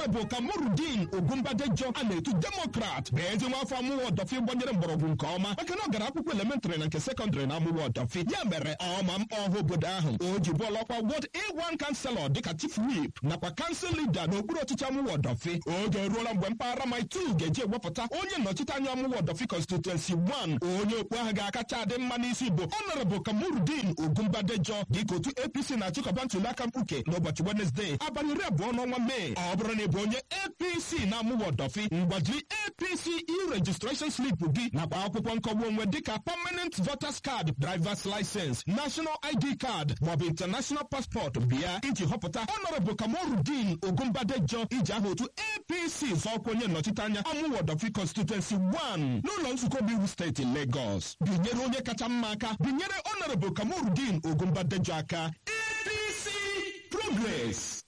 honorable kamorudin ogunbadejo a na-etu demokrat bụ ezi nwa afọ amụwa ọdọfi gbanyere mgbọrọgwụ nke ọma maka na ọ gara akwụkwọ elementrị na nke sekọndịrị na amụwa ọdọfi ya mere ọma mkpọ ọha obodo ahụ o ji bụọla ọkwa wọd a1 kanselọ dịka chief whip nakwa kansụl lida n'okpuru ọchịchị amụwa ọdọfi oge eruola mgbe mpaghara maitu ga-eji ewepụta onye nnọchite anya amụwa ọdọfi constituency 1 onye okpu ahụ ga-akacha adị mma n'isi bụ honorable kamorudin ogunbadejo dịka otu apc na-achịkọba ntụliaka mkpuke n'ụbọchị wenezdee abalị iri abụọ n'ọnwa mee ọ bụrụ na ị bụ onye apc na-amụwa ọdọfi mgbajiri apc e-registration slip gị nakwa akwụkwọ nkọwa onwe dịka permanent voters card drivers license national id card maọbụ international passport bịa iji họpụta honorable kamorudin ogunbadejo iji aha otu apc zọọkwa onye nnọchite anya amụwa ọdọfi constituency 1 n'ụlọ nzukọ obiwu steeti lagos binyere onye kacha mma aka binyere honorable kamorudin ogunbadejo aka apc progress